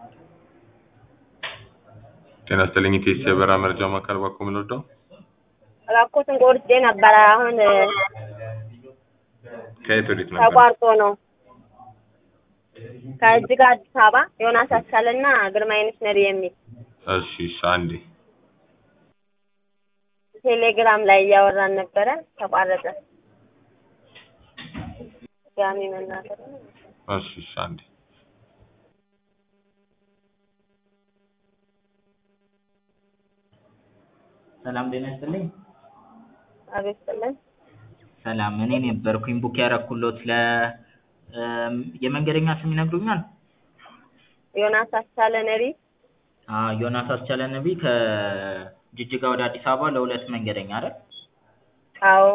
ጤና ይስጥልኝ ኢቴስ የበራ መረጃ ማዕከል ባኮ የምንወደው እባክዎትን ቆርጬ ነበረ አሁን ከየት ወዴት ነበር? ተቋርጦ ነው። ከእጅጋ አዲስ አበባ ዮናስ አስቻለና ግርማይነሽ ነሪ የሚል እሺ እሺ አንዴ ቴሌግራም ላይ እያወራን ነበረ ተቋረጠ። ድጋሚ መናገር ነው። እሺ እሺ አንዴ ሰላም ጤና ይስጥልኝ። አቤት ስጥልን። ሰላም እኔ ነበርኩኝ ቡክ ያረኩሎት ለ እም፣ የመንገደኛ ስም ይነግሩኛል? ዮናስ አስቻለ ነሪ አዎ ዮናስ አስቻለ ነቢ ከጅጅጋ ወደ አዲስ አበባ ለሁለት መንገደኛ አይደል? አዎ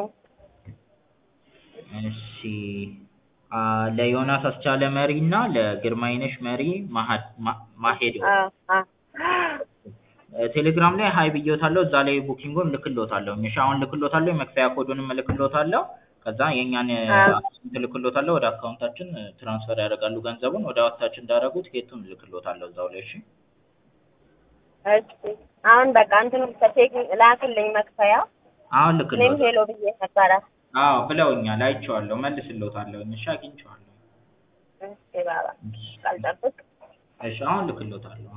እሺ አ ለዮናስ አስቻለ መሪ እና ለግርማይነሽ መሪ ማሀድ ማ- ማሄድ አዎ አዎ ቴሌግራም ላይ ሀይ ብዬዎታለሁ። እዛ ላይ ቡኪንጉን ልክሎታለሁ። እሺ አሁን ልክሎታለሁ። የመክፈያ ኮዱንም እልክሎታለሁ። ከዛ የእኛን አዎ። አካውንት እልክሎታለሁ። ወደ አካውንታችን ትራንስፈር ያደርጋሉ ገንዘቡን። ወደ አካውንታችን እንዳደረጉ ትኬቱን እልክሎታለሁ እዛው ላይ እሺ። እሺ አሁን በቃ እንትኑ ከቴክ ላክልኝ መክፈያ አሁን እኔም ልክሎታለሁ። ሄሎ ብዬ ነበረ። አዎ ብለውኛል። አይቼዋለሁ። መልስሎታለሁ። እሺ አግኝቼዋለሁ። እሺ ባባ ካልጠብቅ እሺ አሁን ልክሎታለሁ።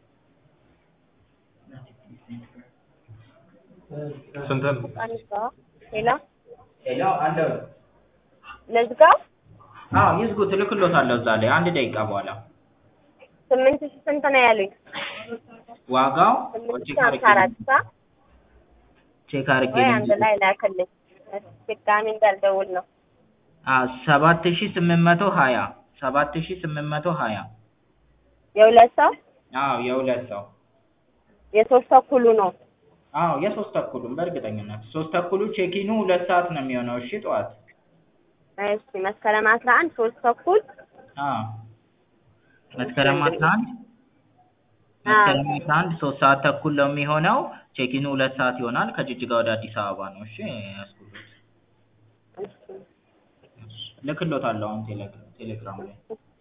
ስንት ነው? አንሳ ሄሎ ሄሎ አለው። ልዝጋው አዎ ይዝጉት። እልክሎታለሁ እዛ ላይ አንድ ደቂቃ በኋላ ስምንት ሺህ ስንት ነው ያሉኝ? ዋጋው ስምንት ቼክ ሺህ አድርጌ ሀምሳ አራት ሳ ቼክ አድርጌ ወይ አንድ ላይ ላክልኝ። እሺ ድጋሚ እንዳልደውል ነው። ሰባት ሺህ ስምንት መቶ ሀያ ሰባት ሺህ ስምንት መቶ ሀያ የሁለት ሰው አዎ የሁለት ሰው የሶስት ተኩሉ ነው። አዎ የሶስት ተኩሉም በእርግጠኝነት ሶስት ተኩሉ ቼኪኑ ሁለት ሰዓት ነው የሚሆነው። እሺ ጠዋት እሺ መስከረም አስራ አንድ ሶስት ተኩል አዎ መስከረም አስራ አንድ አዎ። መስከረም አስራ አንድ ሶስት ሰዓት ተኩል ነው የሚሆነው። ቼኪኑ ሁለት ሰዓት ይሆናል። ከጅጅጋ ወደ አዲስ አበባ ነው። እሺ ያስኩሎት እሺ ልክሎታለሁ አሁን ቴሌ- ቴሌግራም ላይ